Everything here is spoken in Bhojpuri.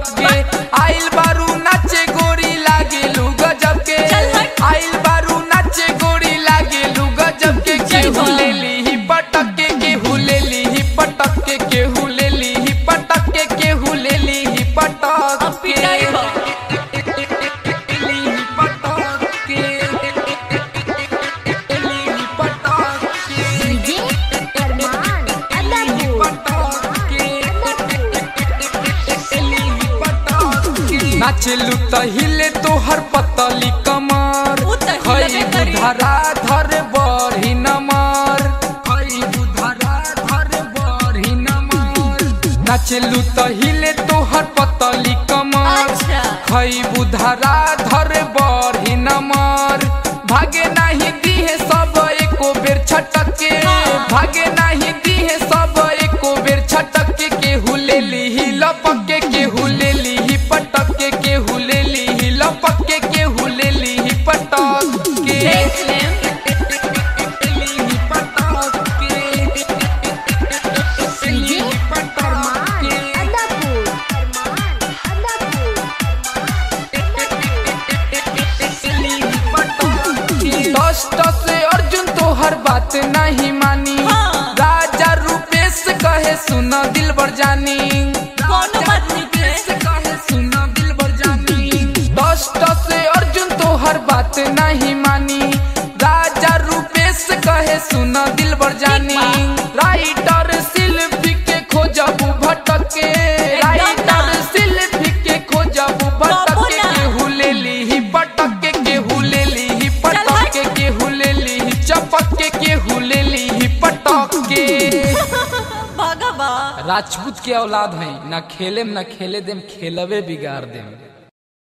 पटक के आइल बारू नाचे गोरी लागेलू गजब के चल हट। आइल बारू नाचे गोरी लागेलू गजब के चल केहू बा। ले ली ही पटक के केहू ले ली ही पटक के केहू ले ली ही पटक के केहू ले ली ही पटक अब पिटाई हो। ली ही पटक के ली ही पटक के डीजे अरमान अदापुर नाचलू त हिले तोहर पतली कमर उ त खई हिलबे करी। बुधरा धर बढ़ी नमर खई बुधरा धर बढ़ी नमर नाचलू त हिले तोहर पतली कमर अच्छा खई बुधरा धर बढ़ी नमर भागे नाही दिहे सब एको बेर छटक के हाँ। भागे नाही दिहे सब एको बेर छटक के केहू ले ली लपक के केहू ले ली पटक के केहू ले ली लपक के केहू ले ली पटक के देख लेम ली पटक के डीजे ली पटक अरमान के अदापुर अरमान अदापुर कष्ट से अर्जुन तोहर बात नहीं मानी हाँ। राजा रूपेश कहे सुन दिल बर जानी कोनो बात नहीं के। रूपेश कहे सुन दिल बर जानी कष्ट से अर्जुन तोहर बात नहीं मानी राजा रूपेश कहे सुन दिल बर जानी राइटर शिल्पी के खोजबू भटके राइटर शिल्पी के खोजबू भटके बाबू ना। केहू ले ली पटक के केहू ले ली पटक के केहू ले ली चपक के केहू ले ली पटक के भागा बा राजपूत के औलाद है ना खेले ना खेले देम खेलवे बिगाड़ देम